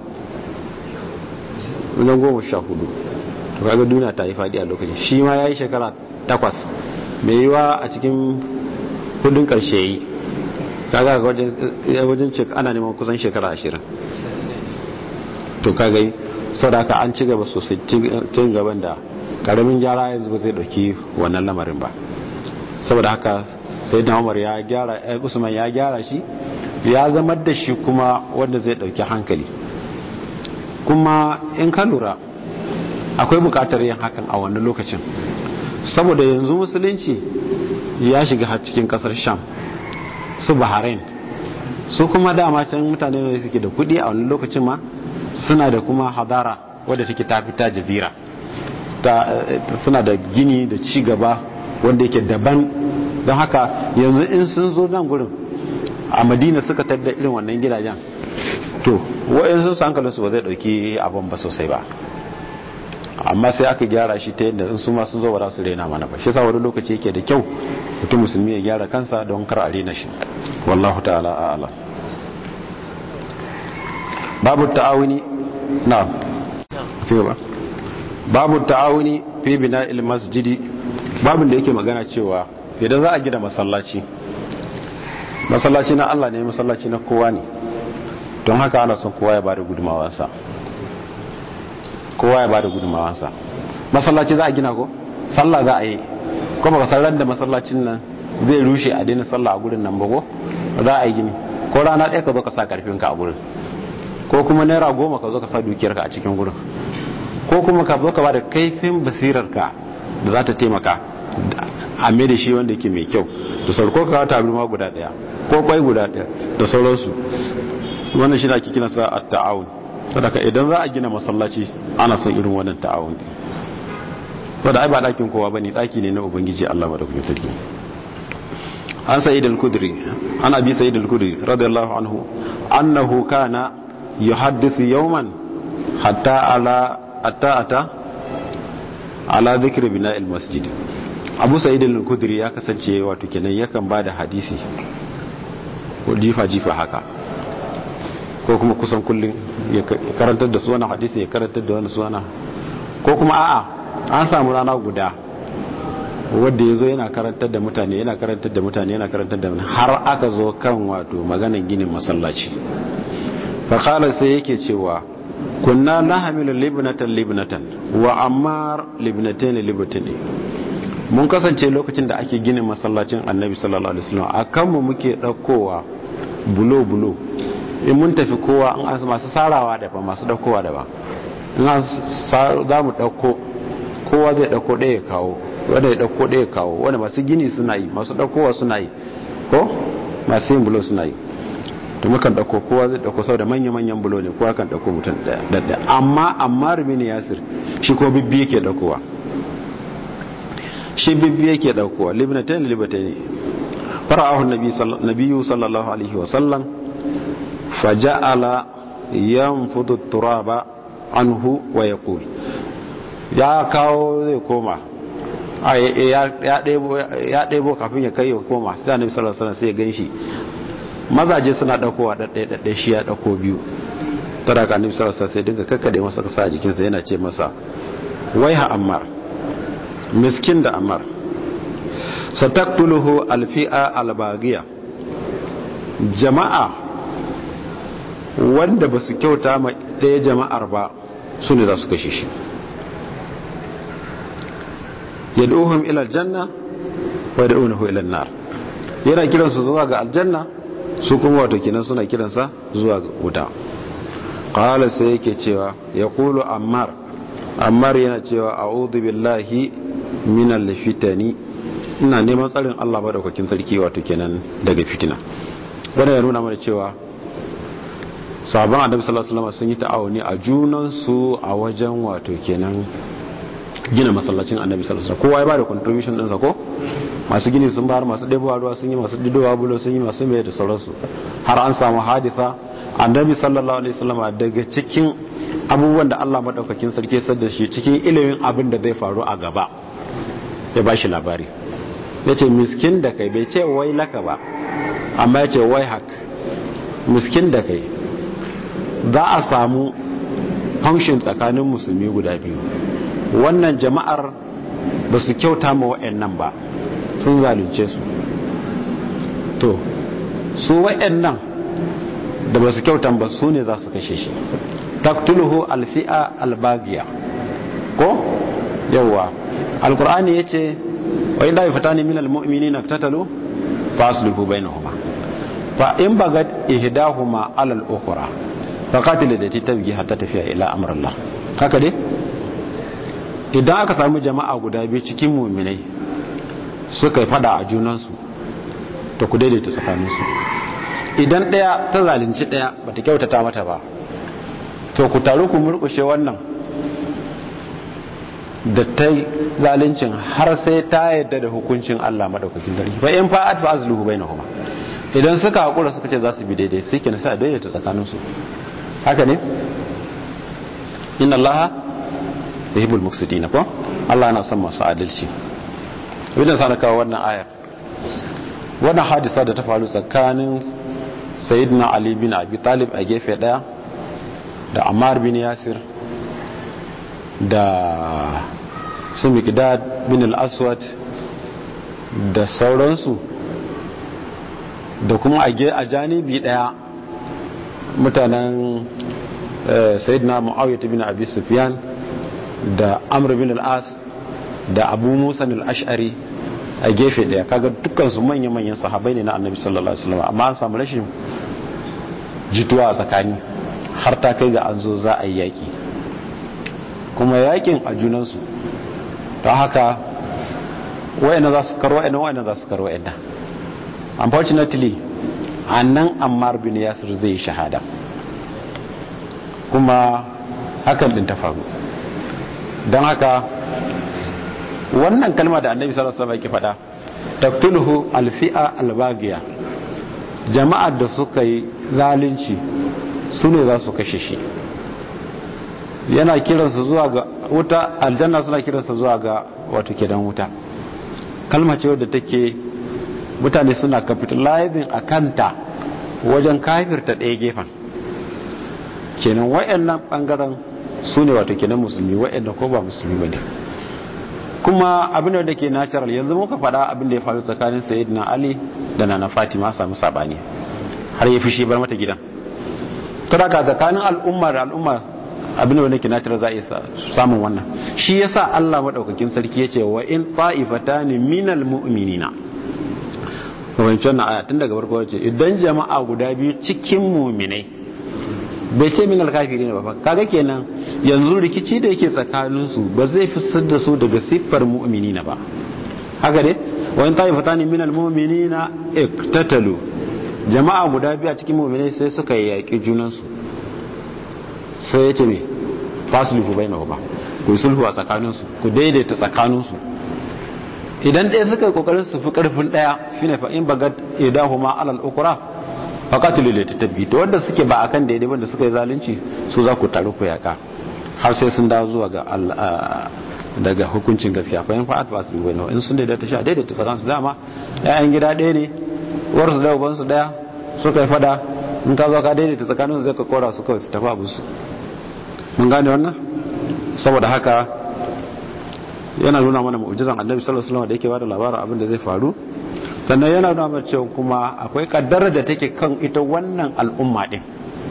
wajen goma sha hudu to kaga duniya ta yi fadi a lokacin shi ma ya yi shekara takwas mai yiwa a cikin hudun karshe yi kaga wajen ana neman kusan shekara ashirin to kaga yi sau da aka an ci gaba sosai cin gaban da karamin gyara yanzu ba zai dauki wannan lamarin ba saboda haka sai da umar ya gyara usman ya gyara shi ya zama da shi kuma wanda zai dauki hankali kuma in ka lura akwai bukatar yin hakan a wannan lokacin saboda yanzu musulunci ya shiga har cikin kasar sham su bahrain su kuma dama can mutane ne suke da kudi a wannan lokacin ma suna da kuma hadara wadda take ta fita jazira suna da gini da ci gaba wanda yake daban don haka yanzu in sun zo nan gurin a madina suka tadda irin wannan gidajen to wa'in sun hankalinsu ba zai dauki abin ba sosai ba amma sai aka gyara shi ta yadda in su ma sun zo ba za su rena mana ba shi sa wani lokaci yake da kyau mutum musulmi ya gyara kansa don kar a rena shi wallahu ta'ala a'ala babu ta'awuni na ci gaba babu ta'awuni fi bina'il masjidi babin da yake magana cewa idan za a gina masallaci masallaci na Allah ne masallaci na kowa ne don haka ana son kowa ya bada gudumawansa kowa ya bada gudumawansa masallaci za a gina ko sallah za a yi ko baka san da masallacin nan zai rushe a daina sallah a gurin nan ba ko za a yi gini ko rana ɗaya ka zo ka sa karfinka a gurin ko kuma naira goma ka zo ka sa dukiyarka a cikin gurin ko kuma ka zo ka bada kaifin basirarka da za ta taimaka a mai da shi wanda yake mai kyau da sauko ka ta ma guda ɗaya ko kwai guda ɗaya da sauransu wannan shi da ake kina sa at-ta'awun saboda idan za a gina masallaci ana son irin wannan ta'awun saboda ai ba dakin kowa bane daki ne na ubangiji Allah madaukakin sarki an sa'id al-kudri ana bi sa'id al-kudri radiyallahu anhu annahu kana yuhaddithu yawman hatta ala atta ata ala dhikri bina'il masjid abu sa'id al-kudri ya kasance wato kenan yakan bada hadisi ko jifa jifa haka ko kuma kusan kullum ya karantar da su wani hadisi ya karantar da wani su wani ko kuma a'a an samu rana guda wadda ya zo yana karantar da mutane yana karantar da mutane yana karantar da mutane har aka zo kan wato maganan ginin masallaci fakala sai yake cewa kunna na hamilu libnatan libnatan wa ammar libnatan libnatan mun kasance lokacin da ake ginin masallacin annabi sallallahu alaihi wasallam akan mu muke daukowa bulo bulo in mun tafi kowa an asu masu sarawa da ba masu daukowa da ba in za mu dauko kowa zai dauko ɗaya kawo wanda ya dauko ɗaya kawo wanda masu gini suna yi masu daukowa suna yi ko masu yin bulo suna yi to mukan dauko kowa zai dauko sau da manya-manyan bulo ne kowa kan dauko mutum ɗaya amma amma rubini yasir shi ko bibbi yake daukowa shi bibbi yake daukowa libnatain libnatain fara'ahu nabiyyu sallallahu alaihi wa sallam faja'ala yanfudu turaba anhu wa yaqul ya kawo zai koma ya ɗebo kafin ya kai ya koma sai annabi sallallahu alaihi wasallam sai ya ganshi mazaje suna dakowa daddai daddai shi ya dako biyu tara ka annabi sallallahu alaihi wasallam sai dinga kakkade masa kasa a jikinsa yana ce masa waiha ammar miskin da ammar sataktuluhu alfi'a albagiya jama'a wanda ba su kyauta ma ɗaya jama'ar ba su ne za su kashe shi ya duhun ilar janna wa da unahu ilar nar yana kiransu zuwa ga aljanna su kuma wato kinan suna kiransa zuwa ga wuta ƙala sai yake cewa ya kulu ammar ammar yana cewa a'udhu billahi minal fitani ina neman tsarin Allah madaukakin sarki wato kenan daga fitina wanda ya nuna mana cewa sabon annabi sallallahu alaihi wasallam sun yi ta'awuni a junan su a wajen wato kenan gina masallacin annabi sallallahu alaihi wasallam kowa ya bada contribution din sa ko masu gini sun bayar masu ɗebowa ruwa sun yi masu didowa bulo sun yi masu mai da sauransu har an samu haditha annabi sallallahu alaihi wasallam daga cikin abubuwan da Allah madaukakin sarki ya da shi cikin ilimin abin da zai faru a gaba ya bashi labari yace miskin da kai bai ce wai laka ba amma yace wai hak miskin da kai za a samu function tsakanin musulmi guda biyu wannan jama'ar ba su kyauta ma wa'annan ba sun zalunce su to su wa'annan da ba su kyauta ba su ne za su kashe shi taktuluhu alfi'a albagiya ko yawwa alkur'ani ya ce wa inda yi fata ne minal mu'mini na tattalo fa aslihu bainahuma fa in bagat ihdahuma alal ukhra fa qatil da tabgi hatta tafiya ila amrillah haka dai idan aka samu jama'a guda biyu cikin mu'minai suka yi fada a junansu to ku daidaita tsakaninsu idan ɗaya ta zalunci ɗaya ba ta kyautata mata ba to ku taru ku murkushe wannan da ta zaluncin har sai ta yadda da hukuncin Allah madaukakin sarki fa in fa'at fa azluhu bainahuma idan suka hakura suka ce za su bi daidai sai kenan sai a daidaita tsakaninsu haka ne inna allaha yuhibbul muqsitina ko Allah yana son masu adalci idan sana kawo wannan ayar wannan hadisa da ta faru tsakanin sayyidina ali bin abi talib a gefe daya da ammar bin yasir da su miqdad bin al-aswad da sauransu da kuma a janibi daya mutanen sayyidina muawiyah bin abi sufyan da amr bin al-as da abu musa al-ash'ari a gefe daya kaga dukkan su manya-manyan sahabai ne na annabi sallallahu alaihi wasallam amma an samu rashin jituwa a tsakani har ta kai ga an zo za a yi yaki kuma yakin a junansu don haka wayanda za su karo wayanda wayanda za su karo wayanda unfortunately annan ammar bin yasir zai yi shahada kuma hakan din ta faru don haka wannan kalma da annabi sallallahu alaihi wasallam yake faɗa taqtuluhu alfi'a albagiya jama'ar da suka yi zalunci su ne za su kashe shi yana kiransa zuwa ga wuta aljanna suna kiransa zuwa ga wato kedan wuta kalma ce wadda take mutane suna capitalizing a kanta wajen kafirta ɗaya gefen kenan wayannan bangaren su ne wato kenan musulmi wayanda ko ba musulmi ba ne kuma abin da ke natural yanzu muka faɗa abin da ya faru tsakanin sayyidina ali da nana fatima samu sabani har ya fushi bar mata gidan kada ka tsakanin al'umma da al'umma abin da ke natural za a iya samun wannan shi yasa Allah madaukakin sarki yace wa in ta'ifatani minal mu'minina wancan na aya tun daga farko wace idan jama'a guda biyu cikin mu'minai bai ce minal kafiri ne ba kaga kenan yanzu rikici da yake tsakanin su ba zai fitar da su daga siffar mu'minina ba haka ne wa in ta'ifatani minal mu'minina iktatalu jama'a guda biyu a cikin mu'minai sai suka yaki junan su sai ya ce me fasuluhu bainahu ba ku sulhu a tsakanin su ku daidaita tsakanin su idan ɗaya suka yi kokarin su fi karfin ɗaya shine fa in bagat idahuma alal ukra faqatilu li tatabbi to wanda suke ba akan daidai wanda suka yi zalunci su za ku taru ku yaka har sai sun dawo zuwa ga daga hukuncin gaskiya fa in fa'at fasuluhu bainahu in sun daidaita shi a daidaita tsakanin su dama ƴaƴan gida ɗaya ne uwar su da uban su ɗaya suka yi fada in ka zo ka daidaita tsakanin su zai ka kora su kawai su tafi abu su mun gane wannan saboda haka yana nuna mana mu'jizan annabi sallallahu alaihi wasallam da yake bada labarin abin da zai faru sannan yana nuna mana cewa kuma akwai kaddara da take kan ita wannan al'umma din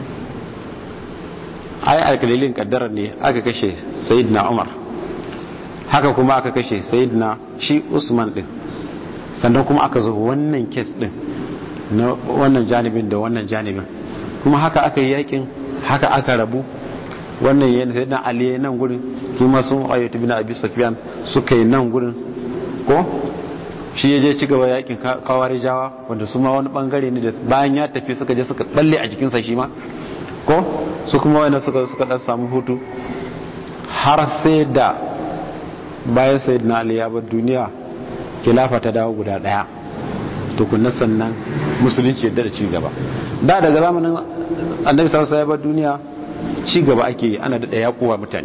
ai alkalilin kaddara ne aka kashe sayyidina Umar haka kuma aka kashe sayyidina shi Usman din sannan kuma aka zo wannan kes din na wannan janibin da wannan janibin kuma haka aka yi yakin haka aka rabu wannan yana sai dan Ali nan gurin kuma sun ayyatu bin Abi Sufyan suka yi nan gurin ko shi yaje ci gaba yakin kawarijawa wanda su ma wani bangare ne da bayan ya tafi suka je suka balle a jikin sa shi ma ko su kuma wani suka suka dan samu hutu har sai da bayan sayyidina ali ya bar duniya khilafa ta dawo guda daya tukunna sannan musulunci yadda da ci gaba da daga zamanin annabi sallallahu alaihi wasallam duniya ci gaba ake yi ana dada yakuwa mutane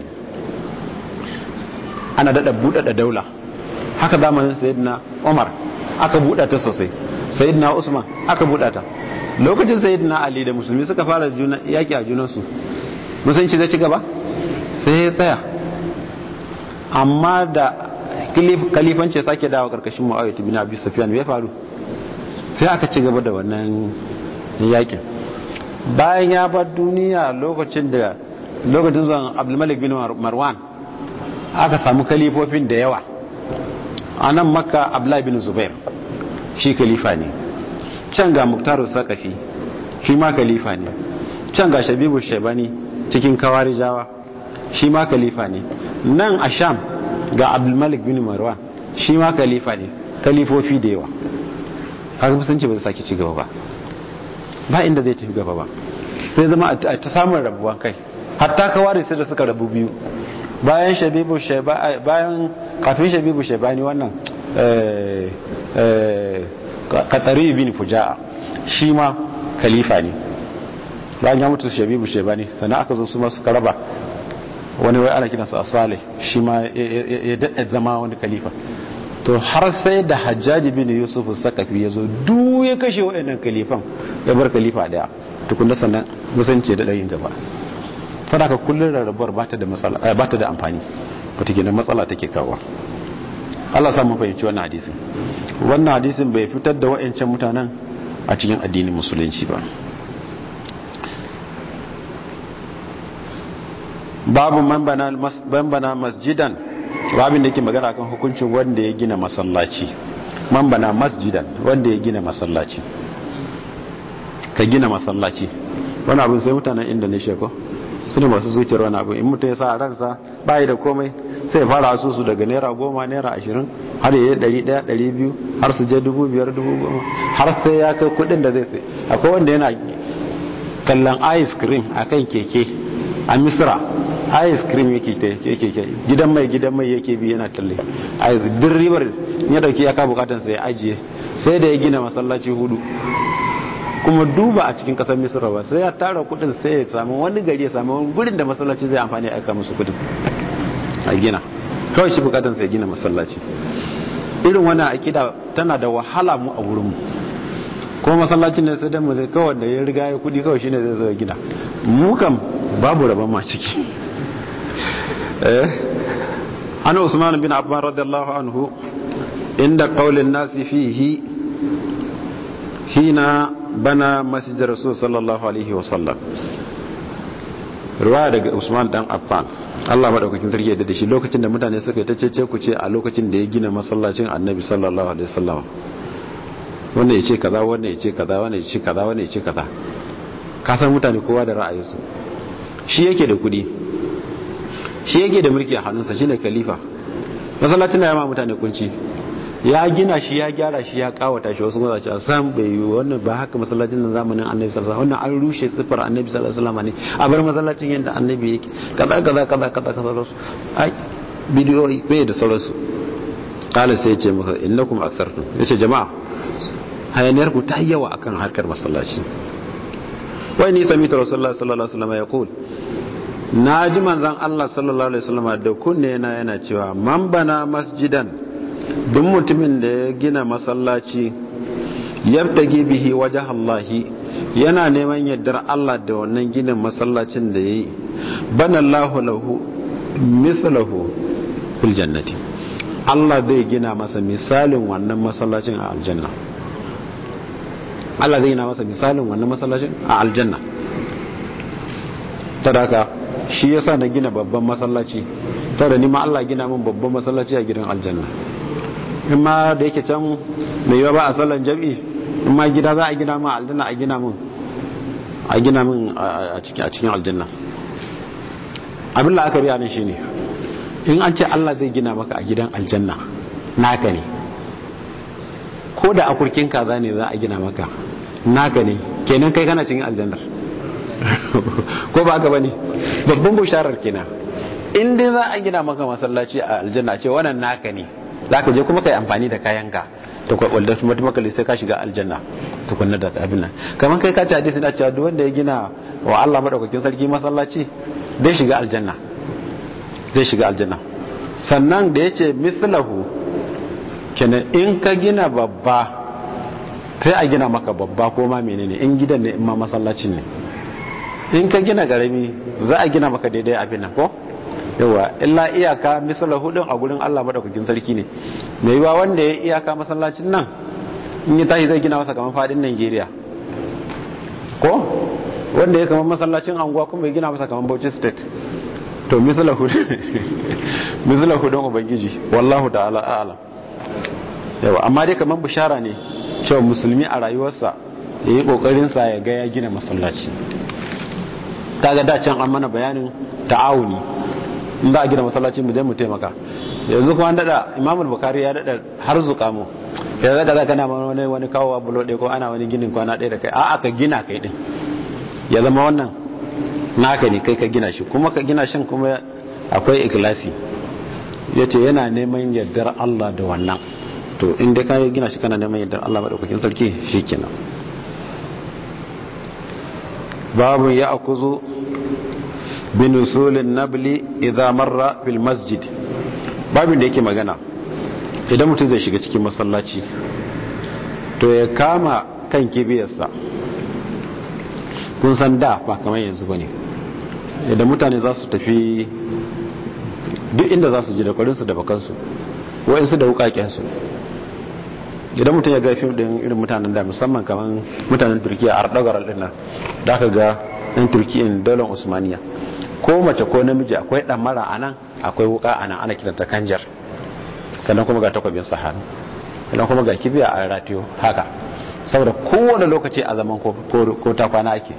ana dada buɗaɗa daula haka zamanin sayyidina umar aka buɗa ta sosai sayyidina usman aka buɗa ta lokacin sayyidina ali da musulmi suka fara juna yaki a junansu musulunci zai ci gaba sai ya tsaya amma da kalifanci sake dawo karkashin mu'awiyah bin abi sufyan ya faru sai aka ci gaba da wannan yakin bayan ya bar duniya lokacin da lokacin zuwan abdulmalik bin marwan aka samu kalifofin da yawa a nan makka abdullahi bin zubair shi kalifa ne can ga muktaru sakafi shi ma kalifa ne can ga shabibu shabani cikin kawarijawa shi ma kalifa ne nan a sham ga abdulmalik bin marwan shi ma kalifa ne kalifofi da yawa haka musulunci ba zai sake ci gaba ba ba inda zai tafi gaba ba sai zama a ta samun rabuwan kai hatta kawari sai da suka rabu biyu bayan shabibu shaibani bayan kafin shabibu shaibani wannan katari bin fuja'a shi ma khalifa ne bayan ya mutu shabibu shaibani sannan aka zo su masu karaba wani wai ana kinasa asale shi ma ya daɗa zama wani khalifa to har sai da hajjaji bin yusuf sakafi ya zo duk ya kashe waɗannan kalifan ya bar kalifa daya tukunda sannan musanci da ɗayin gaba sadaka kullum rarrabuwar ba ta da amfani wata kenan matsala take kawo Allah samun fahimci wannan hadisin wannan hadisin bai fitar da wa'ancan mutanen a cikin addinin musulunci ba babu bambana masjidan babin da yake magana kan hukuncin wanda ya gina masallaci bana masjidan wanda ya gina masallaci ka gina masallaci wani abin sai mutanen indonesia ko su ne masu zuciyar wani abu in mutum ya sa ransa bayi da komai sai fara asusu daga naira goma naira ashirin har yi dari daya dari biyu har su je dubu biyar dubu goma har sai ya kai kudin da zai sai akwai wanda yana kallon ice cream a kan keke a misira ice cream yake keke gidan mai gidan mai yake bi yana talle a duk ribar ya dauki ya ka bukatan sai ya ajiye sai da ya gina masallaci hudu kuma duba a cikin kasar misira ba sai ya tara kudin sai ya samu wani gari ya samu wani gurin da masallaci zai amfani aika musu kudin a gina kawai shi bukatan sai gina masallaci irin wani akida tana da wahala mu a wurinmu ko masallacin ne sai dan mu zai kawai da ya riga ya kudi kawai shine zai zo ya gina mu kam babu rabon ma ciki eh ana usman bin affan radiyallahu anhu inda qaulin nasi fihi hina bana masjid rasul sallallahu alaihi wasallam ruwaya daga usman dan affan Allah madaukakin sarki da shi lokacin da mutane suka yi ta cece ku ce a lokacin da ya gina masallacin annabi sallallahu alaihi wasallam wanda ya ce kaza wanda ya ce kaza wanda ya ce kaza wanda ya ce kaza ka san mutane kowa da ra'ayinsu shi yake da kudi shi yake da mulki a hannunsa shine khalifa masallacin da ya ma mutane kunci ya gina shi ya gyara shi ya kawata shi wasu mazaci a san bai yi wannan ba haka masallacin nan zamanin annabi sallallahu alaihi wasallam wannan an rushe sifar annabi sallallahu alaihi wasallam ne a bar masallacin yadda annabi yake kaza kaza kaza kaza kaza sauransu ai bidiyoyi bai da sauransu kala sai ya ce maka innakum akthartum yace jama'a hayaniyar ku ta yawa akan harkar masallaci wai ni sami ta rasulullah sallallahu alaihi wasallam ya kul na ji manzon Allah sallallahu alaihi wasallam da kunne yana yana cewa man bana masjidan duk mutumin da ya gina masallaci yabtagi bihi wajh Allah yana neman yardar Allah da wannan ginin masallacin da yayi bana Allahu lahu mithluhu fil jannati Allah zai gina masa misalin wannan masallacin a aljanna Allah zai gina masa misalin wannan masallacin a aljanna tadaka shi yasa na gina babban masallaci tada ni ma Allah gina min babban masallaci a gidan aljanna in ma da yake can mai yawa ba a sallan jam'i in ma gida za a gina min aljanna a gina min a gina min a cikin aljanna abin la'akari a nan shine in an ce Allah zai gina maka a gidan aljanna naka ne ko da akurkin kaza ne za a gina maka naka ne kenan kai kana cikin aljannar ko ba haka bane babban bisharar kenan in dai za a gina maka masallaci a aljanna ce wannan naka ne zaka je kuma kai amfani da kayanka to ko wanda automatically sai ka shiga aljanna to kunna da abin nan kaman kai ka ci hadisi na cewa duk wanda ya gina wa Allah madaukakin sarki masallaci zai shiga aljanna zai shiga aljanna sannan da yace mithlahu kenan in ka gina babba sai a gina maka babba ko ma menene in gidan ne in ma masallacin ne in ka gina garami za a gina maka daidai abin nan ko yawa illa iyaka misalar hudun a gurin Allah madaukakin sarki ne mai yiwa wanda ya iyaka masallacin nan in yi tashi zai gina masa kamar fadin Najeriya ko wanda ya kamar masallacin anguwa kuma ya gina masa kamar Bauchi state to misalar hudun misalar hudun ubangiji wallahu ta'ala a'lam yawa amma dai kamar bishara ne cewa musulmi a rayuwarsa ya yi kokarin sa ya ga ya gina masallaci kaga da can an mana bayanin ta'awuni in za a gina masallaci mu je mu taimaka yanzu kuma dada imam al-bukhari ya dada har zuka mu ya zaka zaka na wani wani kawo bulo ɗaya ko ana wani ginin kwana ɗaya da kai a'a ka gina kai din ya zama wannan naka ne kai ka gina shi kuma ka gina shin kuma akwai ikhlasi yace yana neman yardar Allah da wannan to in dai ka gina shi kana neman yardar Allah madaukakin sarki shikenan babu ya akuzu binusulin nabli idha marra fil masjid babin da yake magana idan mutum zai shiga cikin masallaci to ya kama kan kibiyarsa kun san da ba kamar yanzu ba ne idan mutane za su tafi duk inda za su ji da kwarinsu da bakansu wa'insu da wukakensu idan mutum ya ga fim din irin mutanen da musamman kamar mutanen turkiya a ardogarar din nan da aka ga yan turkiyan daular usmaniya ko mace ko namiji akwai mara a nan akwai wuka a nan ana kiranta kanjar sannan kuma ga takwabin sahanu sannan kuma ga kibiya a ratiyo haka saboda kowane lokaci a zaman ko ta kwana ake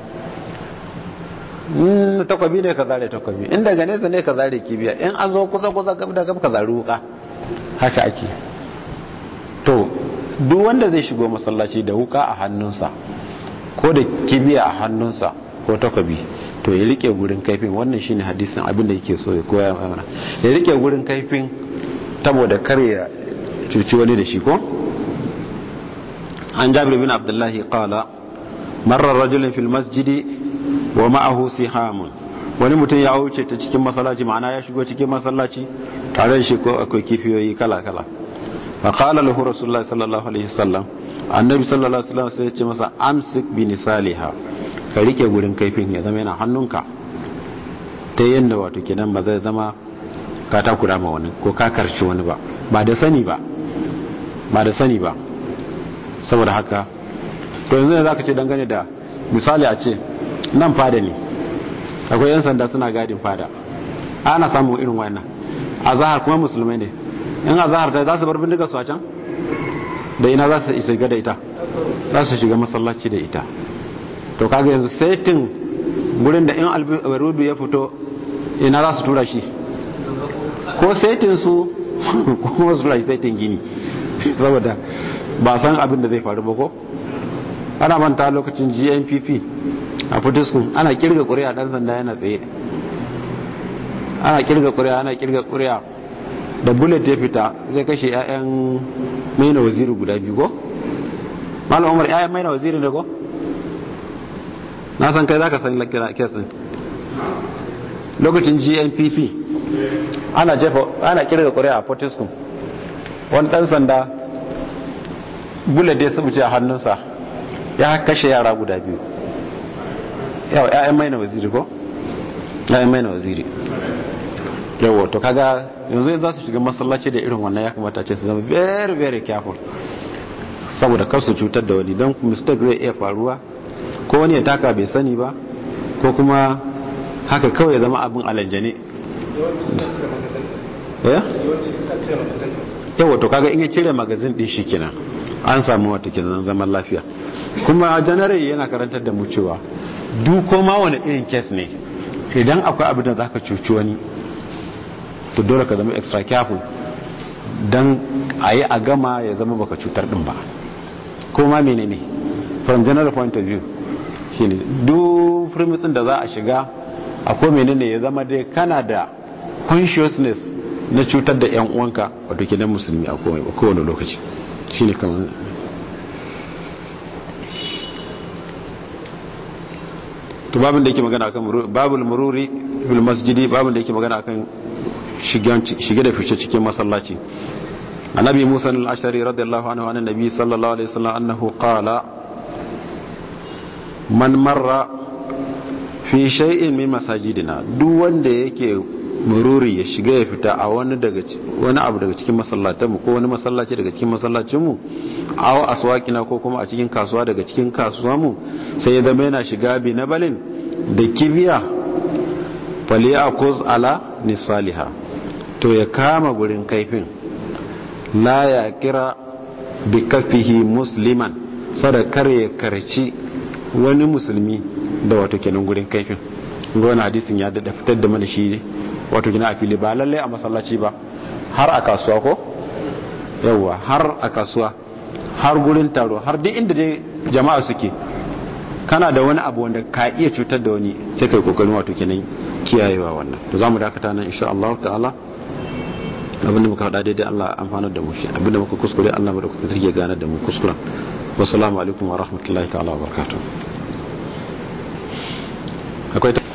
takwabi ne ka zare takwabi in daga nesa ne ka zare kibiya in an zo kusa kusa gab da gab ka zare wuka haka ake to duk wanda zai shigo masallaci da wuka a hannunsa ko da kibiya a hannunsa ko takwabi to ya rike gurin kaifin wannan shine hadisin abin da yake so ya koya mana ya rike gurin kaifin saboda kar ya cuci wani da shi ko an jabir bin abdullahi qala marra rajulun fil masjidi wa ma'ahu sihamun wani mutum ya wuce ta cikin masallaci ma'ana ya shigo cikin masallaci tare da shi ko akwai kifiyoyi kala kala fa qala lahu rasulullahi sallallahu alaihi wasallam annabi sallallahu alaihi wasallam sai ya ce masa amsik bi nisaliha ka rike gurin kaifin ya zama yana hannunka ta yadda wato kenan ba zai zama ka takura ma wani ko ka karci wani ba ba da sani ba ba da sani ba saboda haka to yanzu ne za ka ce dangane da misali a ce nan fada ne akwai yan sanda suna gadin fada ana samun irin wannan a zahar kuma musulmai ne in a zahar ta za su bar bindiga su a can da ina za su shiga da ita za su shiga masallaci da ita to kaga yanzu saitin gurin da in albarudu ya fito ina za su tura shi ko saitin su kuma su tura shi saitin gini saboda ba san abin da zai faru ba ko ana manta lokacin gnpp a fitiskun ana kirga kuri'a dan sanda yana tsaye ana kirga kuri'a ana kirga kuri'a da bullet ya fita zai kashe 'ya'yan maina waziri guda biyu ko malam umar 'ya'yan maina waziri ne ko na san kai za ka san kesin lokacin gnpp ana jefa ana kirga kuri'a a fortiskum wani dan sanda bullet ya sabuce a hannunsa ya kashe yara guda biyu yau ya'yan maina waziri ko ya'yan maina waziri yawo to kaga yanzu za su shiga masallaci da irin wannan ya kamata ce su zama very very careful saboda kar su cutar da wani don mistake zai iya faruwa ko wani ya taka bai sani ba ko kuma haka kawai ya zama abin alanjane yawa to kaga in ya cire magazin din shi kenan an samu wata kenan zaman lafiya kuma janare yana karantar da mu cewa duko ma wani irin kes ne idan akwai abin da zaka cuci wani to dole ka zama extra careful dan a yi a gama ya zama baka cutar din ba ko ma menene from general point of view shine duk firmitsin da za a shiga akwai menene ya zama dai kana da consciousness na cutar da yan uwanka wato kenan musulmi a kowane lokaci shine kamar to babin da yake magana akan babul mururi bil masjidi babin da yake magana akan shige da fice cikin masallaci annabi musa al-ashari radiyallahu anhu anan nabi sallallahu alaihi wasallam annahu qala man marra fi shay'in min masajidina duk wanda yake mururi ya shiga ya fita a wani daga wani abu daga cikin masallatan mu ko wani masallaci daga cikin masallacin mu aw aswaqina ko kuma a cikin kasuwa daga cikin kasuwa mu sai ya zama yana shiga bi na balin da kibiya falyakuz ala nisaliha to ya kama gurin kaifin la ya kira bi kafihi musliman sada kar ya karci wani musulmi da wato kenan gurin kaifin wani hadisin ya dada fitar da mana shi wato gina a fili ba lallai a masallaci ba har a kasuwa ko yawwa har a kasuwa har gurin taro har duk inda dai jama'a suke kana da wani abu wanda ka iya cutar da wani sai kai kokarin wato kenan kiyayewa wannan to zamu dakata nan insha Allah ta'ala abinda muka faɗa daidai Allah amfanar da mu shi abinda muka kuskure Allah mu da kuka tsirge gane da mu kuskuren wassalamu alaikum wa rahmatullahi ta'ala wa barakatuh akwai